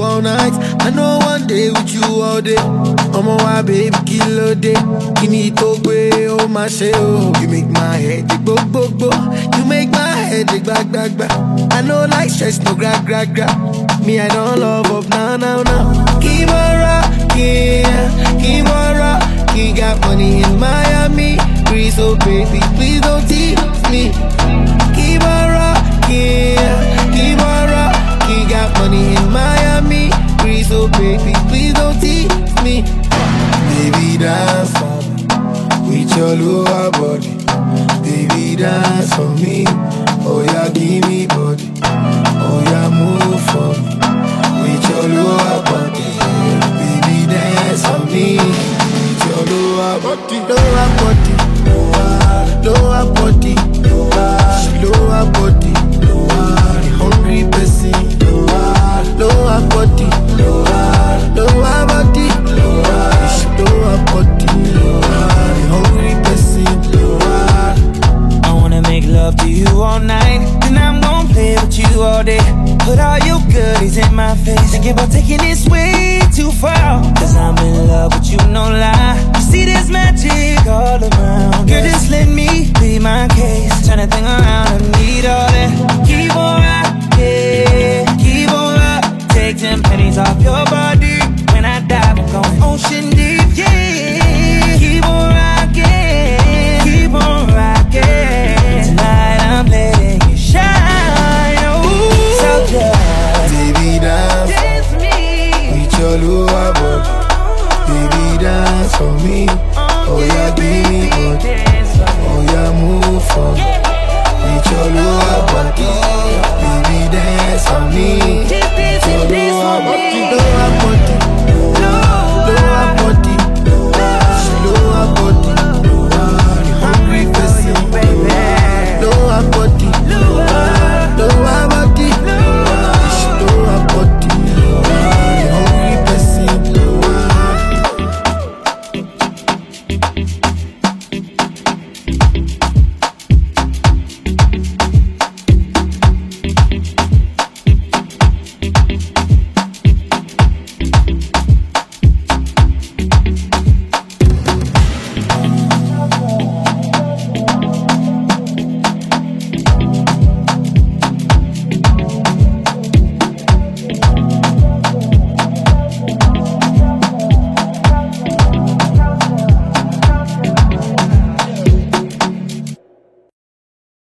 all night. I know one day with you all day. Ọmọ wa baby kí ló dé? Kí ni tó gbé ó máa ṣe o? You make my head dey gbogbogbò. You make my head dey gbagbagba. I no like stress no gra gra gra. Me I don love up now now now. Keep on rocking, keep on rocking. Got money in Miami. Please, oh baby, please don't tease me. Keep on rocking, keep on rocking. Got money in Miami. Please, oh baby, please don't tease me. Baby, dance for me with your lower body. Baby, dance for me. Oh yeah, give me body. Oh yeah, move for me with your lower body. Baby, dance for me with your lower body. Lower body. Lower body. Lower body. The hungry person. Lower body. Lower body. Lower body. The hungry person. I wanna make love to you all night. Then I'm gonna play with you all day. Put all your goodies in my face. Thinking about taking this way too far. Cause I'm in love with you, no lie. You see this magic all around. Girl, just let me be my case. Turn that thing around, I need all that. Keep on rocking, keep on rock. Take them pennies off your body. When I dive, I'm going ocean deep, yeah. Keep on rocking, keep on rocking. Tonight I'm letting you shine. Ooh, so just Baby, dance dance me. with your lower body. Baby, dance for me